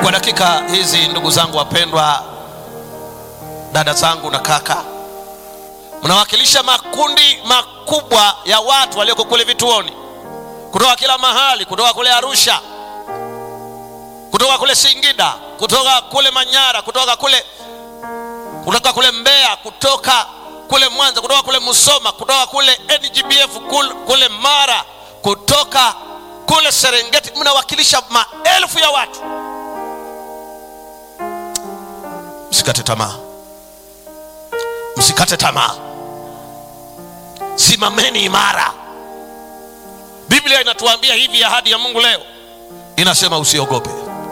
Kwa dakika hizi, ndugu zangu wapendwa, dada zangu na kaka, mnawakilisha makundi makubwa ya watu walioko kule vituoni, kutoka kila mahali, kutoka kule Arusha, kutoka kule Singida, kutoka kule Manyara, kutoka kule kutoka kule Mbeya, kutoka kule Mwanza, kutoka kule Musoma, kutoka kule NGBF kule, kule Mara, kutoka kule Serengeti. Mnawakilisha maelfu ya watu. Msikate tamaa, msikate tamaa, simameni imara. Biblia inatuambia hivi, ahadi ya Mungu leo inasema usiogope,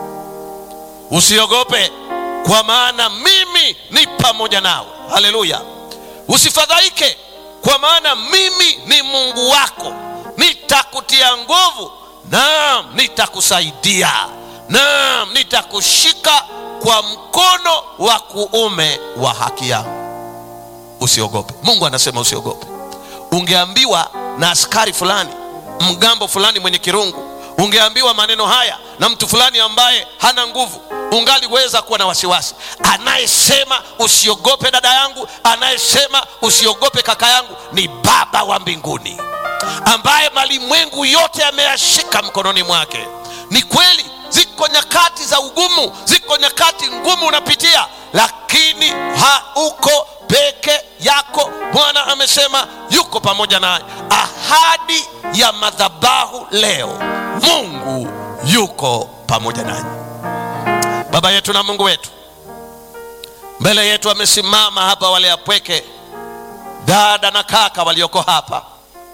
usiogope kwa maana mimi ni pamoja nawe. Haleluya! Usifadhaike, kwa maana mimi ni Mungu wako, nitakutia nguvu, naam, nitakusaidia, naam, nitakushika kwa mkono wa kuume wa haki yangu. Usiogope. Mungu anasema usiogope. Ungeambiwa na askari fulani, mgambo fulani mwenye kirungu, ungeambiwa maneno haya na mtu fulani ambaye hana nguvu ungaliweza kuwa na wasiwasi. Anayesema usiogope dada yangu, anayesema usiogope kaka yangu ni Baba wa mbinguni, ambaye malimwengu yote ameyashika mkononi mwake. Ni kweli ziko nyakati za ugumu, ziko nyakati ngumu unapitia, lakini hauko peke yako. Bwana amesema yuko pamoja naye. Ahadi ya madhabahu leo, Mungu yuko pamoja nanyi. Baba yetu na Mungu wetu, mbele yetu wamesimama hapa wale apweke, dada na kaka walioko hapa,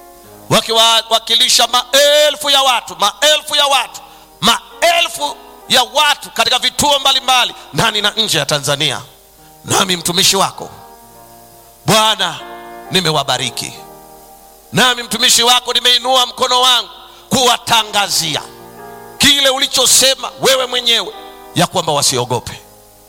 wakiwakilisha maelfu ya watu, maelfu ya watu, maelfu ya watu katika vituo mbalimbali ndani na nje ya Tanzania. Nami mtumishi wako Bwana, nimewabariki, nami mtumishi wako nimeinua mkono wangu kuwatangazia kile ulichosema wewe mwenyewe ya kwamba wasiogope.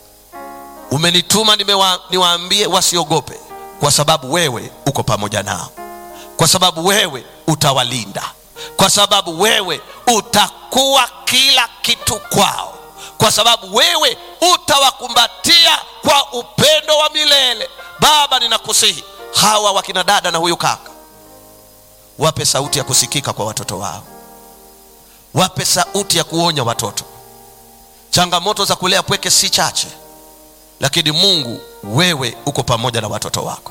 Umenituma nimewa, niwaambie wasiogope, kwa sababu wewe uko pamoja nao, kwa sababu wewe utawalinda, kwa sababu wewe utakuwa kila kitu kwao, kwa sababu wewe utawakumbatia kwa upendo wa milele. Baba, ninakusihi hawa wakina dada na huyu kaka, wape sauti ya kusikika kwa watoto wao, wape sauti ya kuonya watoto Changamoto za kulea pweke si chache, lakini Mungu wewe uko pamoja na watoto wako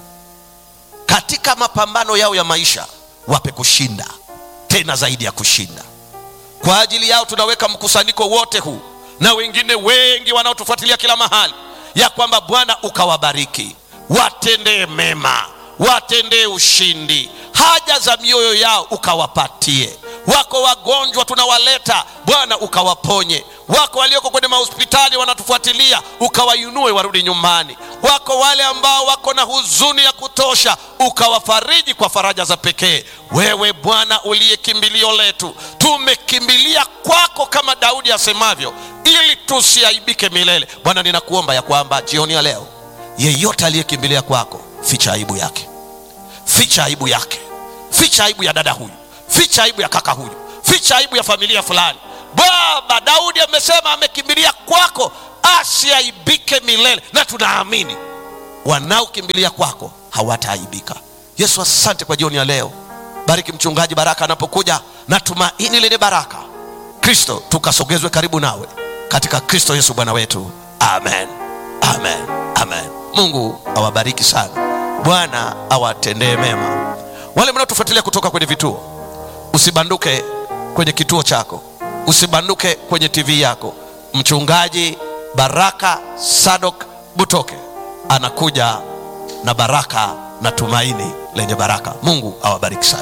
katika mapambano yao ya maisha. Wape kushinda, tena zaidi ya kushinda. Kwa ajili yao tunaweka mkusanyiko wote huu na wengine wengi wanaotufuatilia kila mahali, ya kwamba Bwana ukawabariki, watendee mema, watendee ushindi, haja za mioyo yao ukawapatie. Wako wagonjwa tunawaleta Bwana ukawaponye. Wako walioko kwenye mahospitali wanatufuatilia, ukawainue warudi nyumbani. Wako wale ambao wako na huzuni ya kutosha, ukawafariji kwa faraja za pekee. Wewe Bwana uliye kimbilio letu, tumekimbilia kwako kama Daudi asemavyo, ili tusiaibike milele. Bwana, ninakuomba ya kwamba jioni ya leo, yeyote aliyekimbilia kwako, ficha aibu yake, ficha aibu yake, ficha aibu ya dada huyu ficha aibu ya kaka huyu, ficha aibu ya familia fulani. Baba, Daudi amesema amekimbilia kwako asiaibike milele, na tunaamini wanaokimbilia kwako hawataaibika. Yesu, asante kwa jioni ya leo. Bariki mchungaji Baraka anapokuja na tumaini lenye baraka. Kristo, tukasogezwe karibu nawe katika Kristo Yesu Bwana wetu, amen, amen, amen. Mungu awabariki sana, Bwana awatendee mema. Wale mnaotufuatilia kutoka kwenye vituo Usibanduke kwenye kituo chako, usibanduke kwenye TV yako. Mchungaji Baraka Sadok Butoke anakuja na baraka na tumaini lenye baraka. Mungu awabariki sana.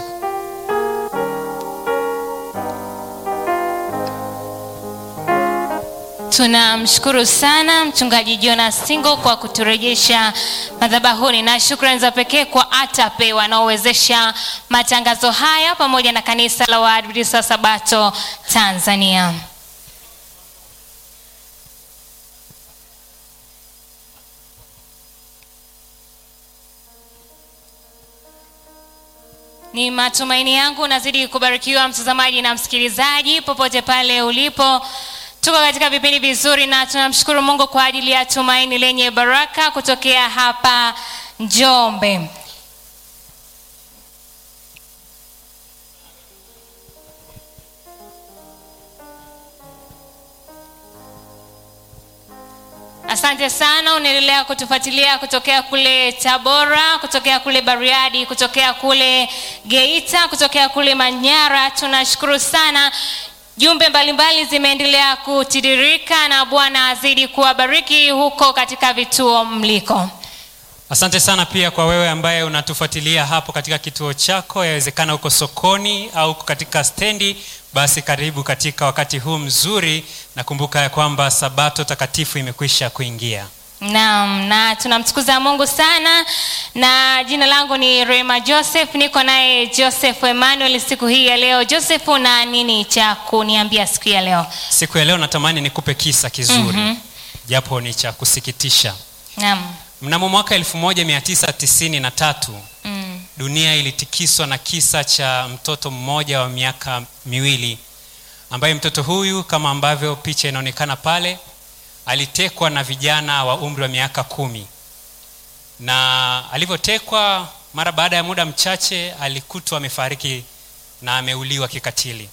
Tunamshukuru sana mchungaji Jonas Singo kwa kuturejesha madhabahuni, na shukrani za pekee kwa ATAPE wanaowezesha matangazo haya pamoja na kanisa la Waadventista wa Sabato Tanzania. Ni matumaini yangu unazidi kubarikiwa mtazamaji na msikilizaji popote pale ulipo. Tuko katika vipindi vizuri na tunamshukuru Mungu kwa ajili ya tumaini lenye baraka kutokea hapa Njombe. Asante sana, unaendelea kutufuatilia kutokea kule Tabora, kutokea kule Bariadi, kutokea kule Geita, kutokea kule Manyara. Tunashukuru sana. Jumbe mbalimbali zimeendelea kutiririka na Bwana azidi kuwabariki huko katika vituo mliko. Asante sana pia kwa wewe ambaye unatufuatilia hapo katika kituo chako, yawezekana uko sokoni au uko katika stendi, basi karibu katika wakati huu mzuri, na kumbuka ya kwamba sabato takatifu imekwisha kuingia. Naam, na tunamtukuza Mungu sana, na jina langu ni Rema Joseph, niko naye Joseph Emmanuel siku hii ya leo. Joseph, una nini cha kuniambia siku ya leo? Siku ya leo natamani nikupe kisa kizuri japo ni cha kusikitisha. Naam. Mnamo mwaka 1993 Mm. dunia ilitikiswa na kisa cha mtoto mmoja wa miaka miwili ambaye mtoto huyu kama ambavyo picha inaonekana pale alitekwa na vijana wa umri wa miaka kumi na alivyotekwa mara baada ya muda mchache alikutwa amefariki na ameuliwa kikatili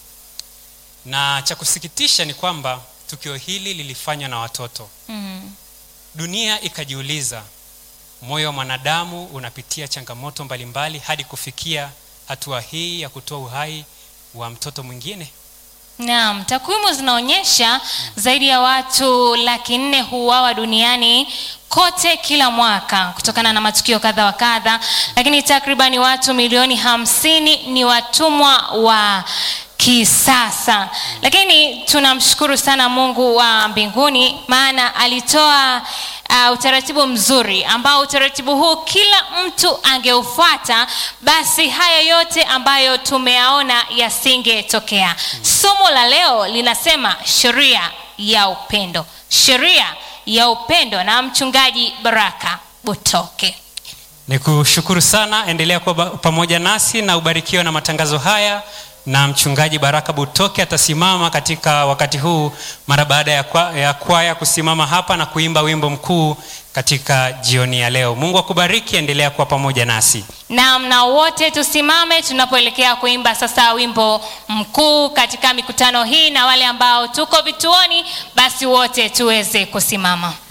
na cha kusikitisha ni kwamba tukio hili lilifanywa na watoto Mm. dunia ikajiuliza moyo wa mwanadamu unapitia changamoto mbalimbali hadi kufikia hatua hii ya kutoa uhai wa mtoto mwingine Naam, takwimu zinaonyesha zaidi ya watu laki nne huuawa duniani kote kila mwaka kutokana na matukio kadha wa kadha, lakini takribani watu milioni hamsini ni watumwa wa kisasa. Lakini tunamshukuru sana Mungu wa mbinguni, maana alitoa uh, utaratibu mzuri ambao utaratibu huu kila mtu angeufuata, basi haya yote ambayo tumeyaona yasingetokea. Somo la leo linasema sheria ya upendo, sheria ya upendo, na mchungaji Baraka Butoke. ni kushukuru sana endelea kuwa ba- pamoja nasi na ubarikiwa na matangazo haya na mchungaji baraka butoke atasimama katika wakati huu mara baada ya, kwa, ya kwaya kusimama hapa na kuimba wimbo mkuu katika jioni ya leo mungu akubariki endelea kuwa pamoja nasi Naam, na wote tusimame tunapoelekea kuimba sasa wimbo mkuu katika mikutano hii, na wale ambao tuko vituoni, basi wote tuweze kusimama.